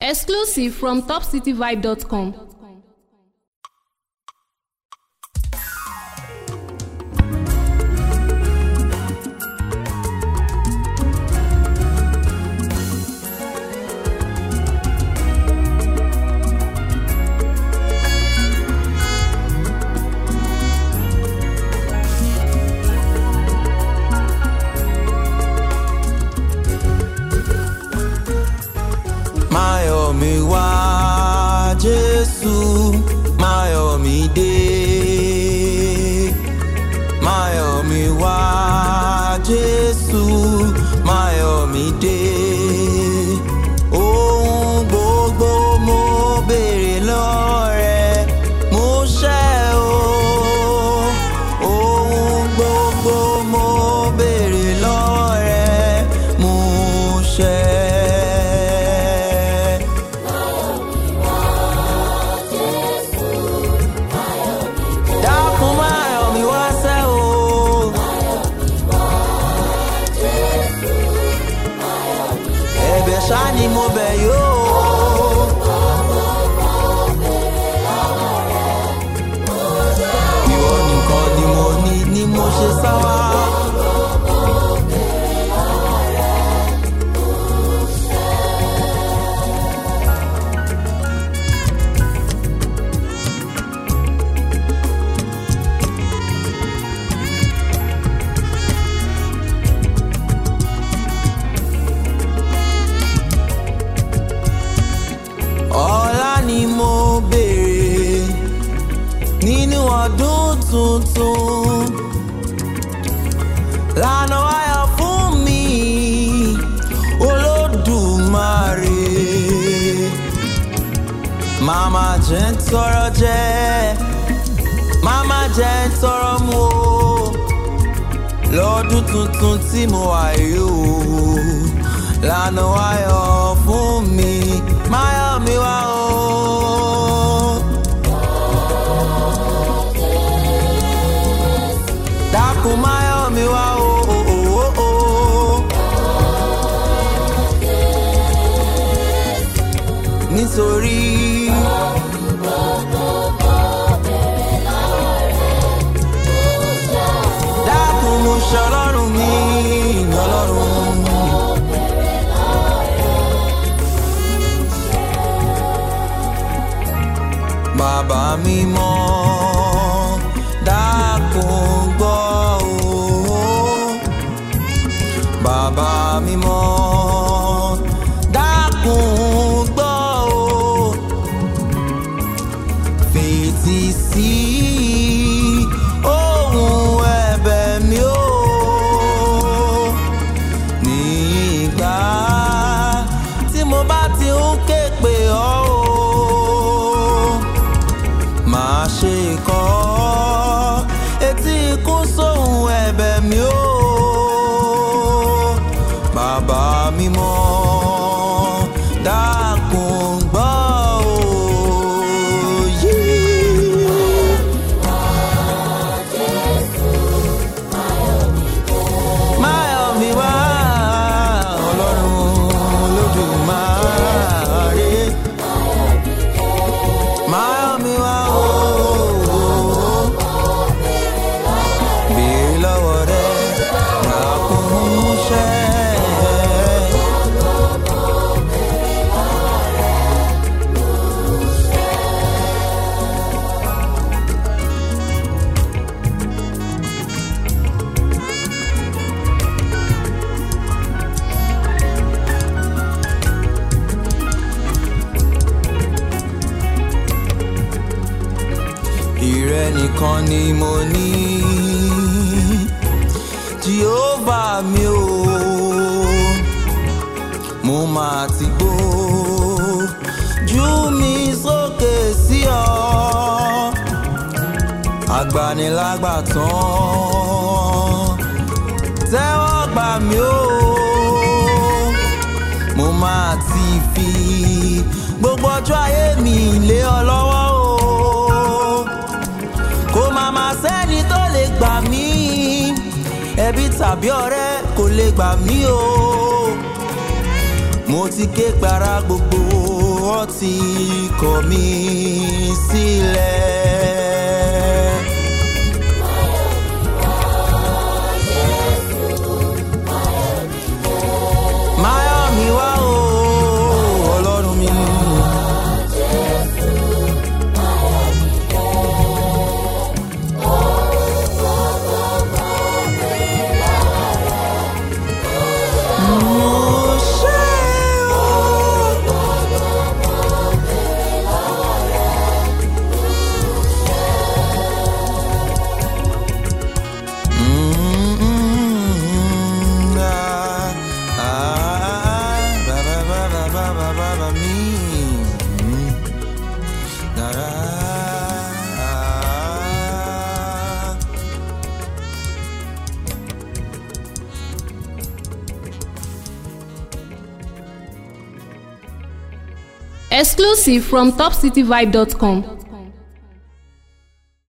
Exclusive from topcityvibe.com. máyọ̀ mi wá jésù máyọ̀ mi dé máyọ̀ mi wá jésù máyọ̀ mi dé ohun gbogbo mo béèrè lọ́rẹ̀ mo ṣẹ́ o ohun gbogbo mo béèrè lọ́rẹ̀ mo ṣẹ́. dákun máyọ̀ mi wá sẹ́ o. ẹ̀bẹ̀ ṣá ni mo bẹ̀ yóò. ìwọ nìkan ni mo ní ni mo ṣe sá wá. ọlá ni mo béèrè nínú ọdún tuntun lànà ayọ̀ fún mi olódùmarè màmá jẹ́ ń tọrọ jẹ́ màmá jẹ́ ń tọrọ mu o lọ́dún tuntun tí mo wà yìí o lànà ayọ̀ fún mi máyọ̀ mi wá o. dákun máyọ̀ mi wá o. o, o, o, o. nítorí. dákun mo ṣe ọlọ́run mi ọlọ́run. bàbá mi mọ́ dákun gbọ́ o. bàbá mi mọ́ dákun gbọ́ o. fètí sí ohùn ẹ̀bẹ̀ mi o. ní ìgbà tí mo bá ti ń ké pè ọ́ o máa ṣe kọ́ etí ikún sóhun ẹ̀bẹ̀ mi ó bàbá mi mọ́ dákun gbọ́ òye. máyọ̀ mi wá ọlọ́run olódùmarè. Miami wá o. Béèrè lọ́wọ́ rẹ̀ dákun ṣẹ́. Ìrẹ nìkan ni mo ní. Jehovah mi o, mo máa ti gbó. Jú mi sókè sí ọ. Agbanilágbàtàn. Tẹ́wọ́ gbà mí o. Mo máa ti fi gbogbo ọjọ́ ayé mi lé ọ lọ́wọ́ o kò má má sẹ́ni tó lè gbà mí ẹbí tàbí ọ̀rẹ́ kò lè gbà mí o mo ti ké para gbogbo tí kọ̀ mí sílẹ̀. Máyọ̀ mi wá o, Ọlọ́run mi. Mo ṣe o. Mm, ah, ah, ba, ba, ba, ba, ba, ba, ba, ba, me. Mm. Da, da, ah. Exclusive from topcityvibe.com.